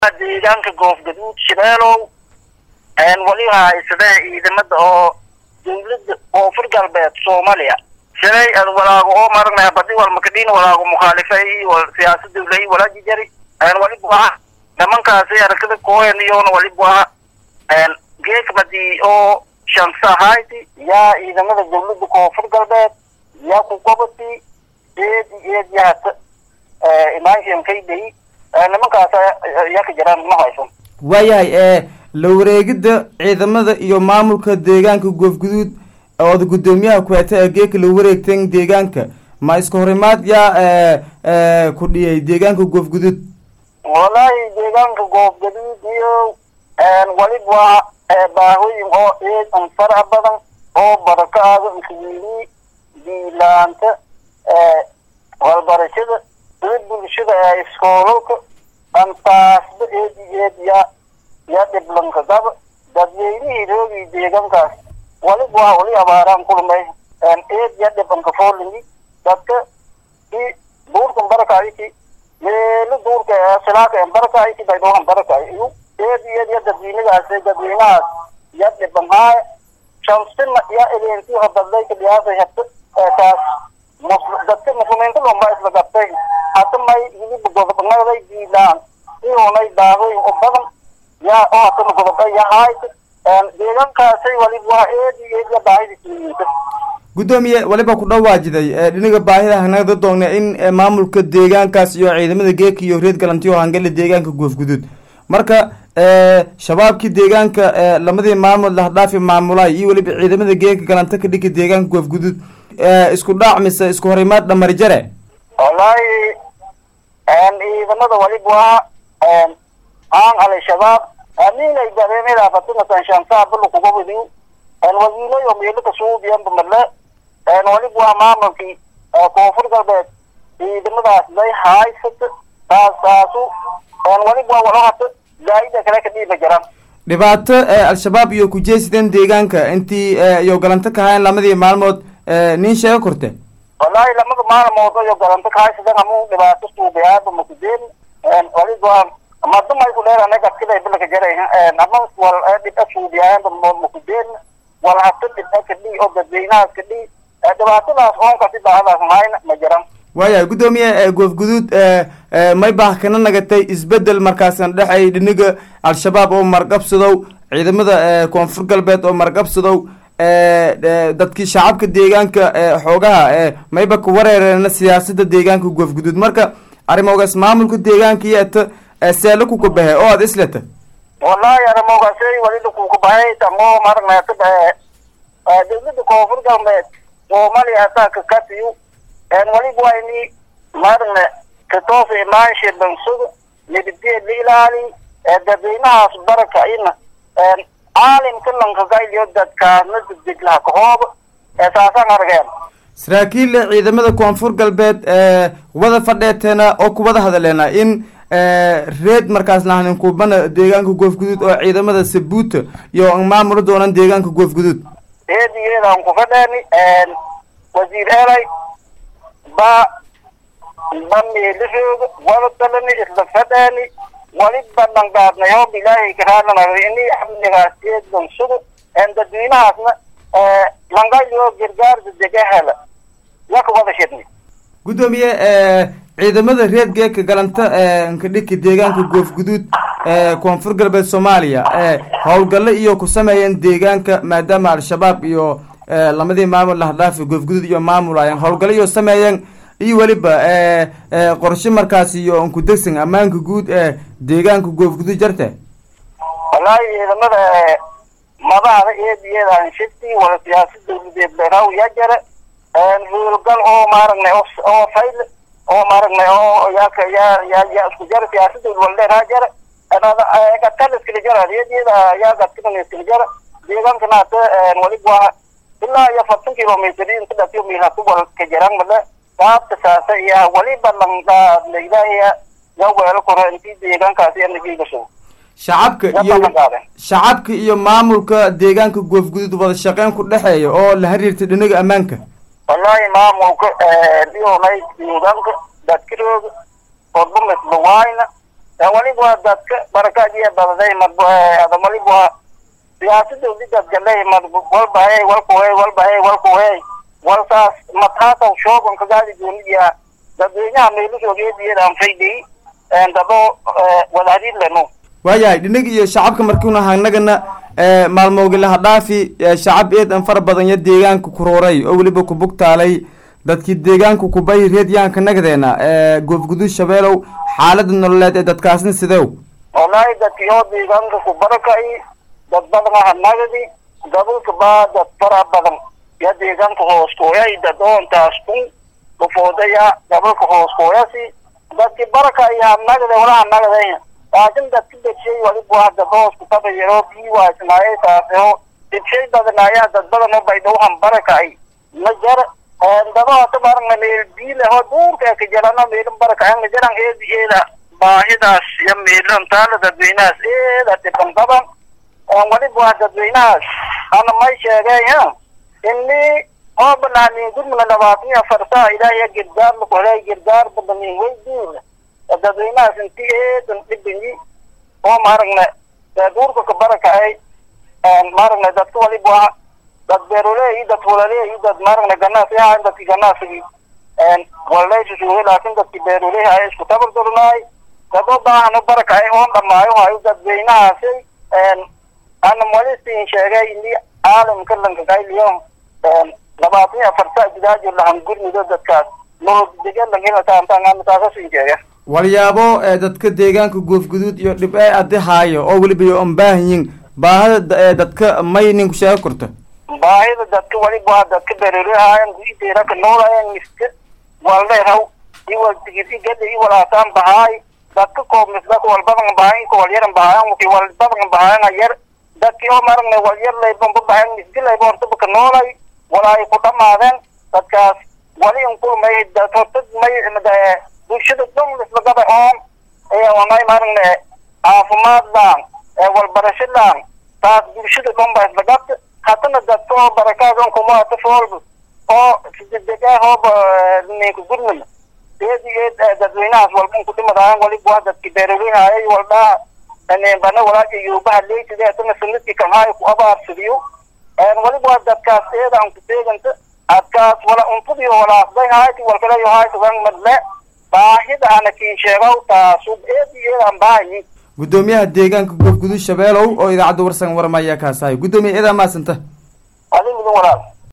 deegaanka goofgaduud shabeelow wali haysada ciidamada oo dawladda koonfur galbeed soomaaliya shalay ad walaago oo maragna badi wal makadhin walaago mukhaalifay wal siyaasad dawlay walaaji jari wali buaha nimankaasi aragtida kooyan iyona wali buaha geek badi oo shamsa hayti yaa ciidamada dawladda koonfur galbeed yaa ku gobati eed eed yaata imaanshan kayday nimankaas yaa ka jiraan ma haysan waayahay la wareegidda ciidamada iyo maamulka deegaanka goofguduud ooda guddoomiyaha kuheta ee geeka la wareegtan deegaanka ma iska horimaad yaa ku dhiyay deegaanka goofguduud wallaahi deegaanka goofgaduud iyo walib waa baahooyin oo eed un faraha badan oo barakaada iswiili diilaanta walbarashada iyo bulshada ee iskoolalka antaasba eed iyo eed yaa yaa dhiblanka gaba dadweynihii roogii deegaankaas walib waa wali abaaraan kulmay eed yaa dhibanka foolini dadka i duurkan barakaayki meelo duurka silaaka barakaayki baydoohan barakaay iyo eed iyo eed yaa dadweynidaas dadweynahaas yaa dhiban haaya shamsina yaa eleentii habadlayka dhiyaasay habta taas dadka muslimiinta lomba isla gabtay hata may hilib godobnaday diilaan iyoonay daadooyin u badan yaa oo hatana godoba yahaayta deegaankaasay waliba waa eed iyo eed yaa baahida kiliyiinta guddoomiye waliba ku dhawaajiday dhinaga baahida hanagda doogna in maamulka deegaankaas iyo ciidamada geeka iyo reed galantiyo hangale deegaanka goofguduud marka shabaabkii deegaanka lamadii maamul lahdhaafi maamulaay iyo weliba ciidamada geeka galanta ka dhigi deegaanka goofguduud isku dhaac mise isku horimaad dhamari jare wallaahi ciidamada waliba waa aan al-shabaab aminay dareemada fatinatan shamsaa bulu kuga wadiyo wasiilayo meelo kasuubiyan bamarle waliba waa maamulkii koonfur galbeed ciidamadaas day haysata taas taasu waliba waa walahata zaa'ida kale ka dhiiba jiraan dhibaato al-shabaab iyo kujeesideen deegaanka intii iyo galanto ka hayan lamadii maalmood nin sheega korte wallaahi lamada maalmood iyo galanto ka haysadan amu dhibaato suubiyaaba makudeen waliba madumay ku dheer anaga siday bilka jaray ama wal dhibca suubiyaanba makudeen wal hata dhibca ka dhii oo dadweynahaas ka dhii dhibaatadaas oonka si daahadaas mahayna ma jiran waayahay guddoomiye goofguduud may baah kana nagatay isbedel markaasan dhexay dhiniga al-shabaab oo marqabsadow ciidamada koonfur galbeed oo marqabsadow dadkii shacabka deegaanka xoogaha mayba ka wareereena siyaasada deegaanka goofguduud marka arrimogaas maamulka deegaanka yeeta seelo kuka bahe oo aad isleta wallahi arrimogaasay walida kuka bahay tamo maragnaata dawladda koonfur galbeed soomaaliya hataa kakatiyu waliba waa ini maragna katoosa imaansha bansada nabadgeed la ilaali dadweynahaas baraka ina caalimka lankagayliyo dadkaasna degdeglaha kahooba saasaan argeen saraakiil ciidamada koonfur galbeed wada fadheeteena oo kuwada hadaleena in reed markaas lahanin kubana deegaanka goofguduud oo ciidamada sabuuta iyo maamula doonan deegaanka goofguduud eed iyo eed aan ku fadheeni wasiir elay ba ba meelahooga wada dalani isla fadheeni waliba dhangaadnay hoob ilaahay karaananaga ini amnigaas eed bansado dadweynahaasna langayoo gargaar degdega hela yaa ka wada shidnay guddoomiye ciidamada reed geeka galanta nkadhiki deegaanka goofguduud koonfur galbeed soomaaliya howlgalle iyo ku sameeyeen deegaanka maadaama al-shabaab iyo lamadii maamul lahdhaafi goofguduud iyo maamulaayeen howlgalle iyo sameeyeen iyo weliba qorshe markaas iyo nkudegsan ammaanka guud ee deegaanka goofguduud jarte wallaahi ciidamada madaxda eed iyadaan shifti wala siyaasad dawladeed beeraw yaa jara howlgal oo maaragnay oo fayl oo maaragnay oo yaaka yaa yaa yaa isku jara siyaasada waldheeraa jara gatkala iskala jara iyada yaa gatkana iskala jara deegaankana hata waliba waa ilaa iyo afartan kilomitr inta dhatiyo miilhatu wal ka jiraan male saabta saasa iyo waliba langaadlaydaya yaa weelo koro intii deegaankaasi anagiigasho shacabka iyo shacabka iyo maamulka deegaanka goofguduud wada shaqeyn ku dhexeeya oo la xiriirtay dhinaga ammaanka wallahi maamulka dhionay deegaanka dadkirooga odba mislawayna waliba waa dadka barakaadiya badaday marba waliba waa siyaasada udidad galay mad walbahey walkuhey walbahey walkuhey walkaas mataasaw shoogan kagaadi gooniya dadweynaha meelusoogeediyeedaan faydey dado wadahadiid leno waayahay dhinig iyo shacabka markiuna hanagana maalmoogila dhaafi shacab eedan fara badan yo deegaanka kuruuray oo weliba kubugtaalay dadkii deegaanka kubay reedyaanka nagdeena goofguduud shabeelow xaalada nololeed ee dadkaasna sidew wallaahi dadki oo deegaanka ku barakay dad badan aha nagdi dadulka baa dad fara badan ya deegaanka hoos kooyay dad oontaas kun kufoodaya dabalka hoos kooyasi dadki baraka ayaa nagde walaha nagday laakin dadki degshay waliba waa dad hoos kutabayaro bii waasnaaye taaseo degshay badan ayaa dad badan oo baydhowhan barakay ma jar dado hata baranga meel biile ho duurka ka jarano meelin baraka anga jaran eedi eeda baahidaas iyo meelan taala dadweynahaas eeda dhiban badan waliba waa dadweynahaas ana may sheegay ini oo banaanin gurmuna labaatan iyo afar saa ilaahiya girgaar lakuhelay girgaar badanin weydiin dadweynahaas inti eedan dhibanyi oo maaragna duurka ka baraka ay maaragna dadka waliba waa dad beeroley dad hulaley dad maaragna ganaasi ahayn dadki ganaasigi wallaysusuge laakin dadki beeroley haya isku tabardurnaay dad oo baahano baraka ay oon dhamaayo hayo dadweynahaasi ana malisin sheegay ini caalamka lankakayliyo labaatan iyo afar saa jidaajo lahan gurmido dadkaas nolodegelanhinataantaangamataasasin sheege walyaabo dadka deegaanka goofguduud iyo dhib ee adi haayo oo weliba yo an baahanyin baahada dadka may ninku sheego korto baahida dadka waliba waa dadka beerolehaayan guideeraka noolayan miska wallehaw iwal tigisi gada iwalaasaan bahaay dadka koobmisdaka walbadan bahayan ka walyaran bahayan waki walbadan bahayan yar dadki oo maragna walyar laybanba bahayan misga layba hortabaka noolay walaay ku dhamaadeen dadkaas wali inkulmay dad horta may bulshada dhan islagaba oon may maragna caafimaad laan walbarasho laan taas bulshada dhan ba islagabta hatana dadka oo barakaadan kumaata foolba oo sidegahooba ninka gurmud eedi eed dadweynahaas walban kudhimadaayan waliba waa dadki beerolehayay waldhaa bana walaaja yuubaha leytide atana sanadki kamaayo ku abaarsadiyo waliba waa dadkaas eedaan kuteeganta adkaas wala untudiyo walaasday hayti walkalayo haytugan madle baahida ana kiin sheegaw taasu eedi eedaan baahayi guddoomiyaha deegaanka goofguduud shabeelow oo idaacadda warsan warmaya kaasahay guddoomiya eedaa maasanta adi midin walaal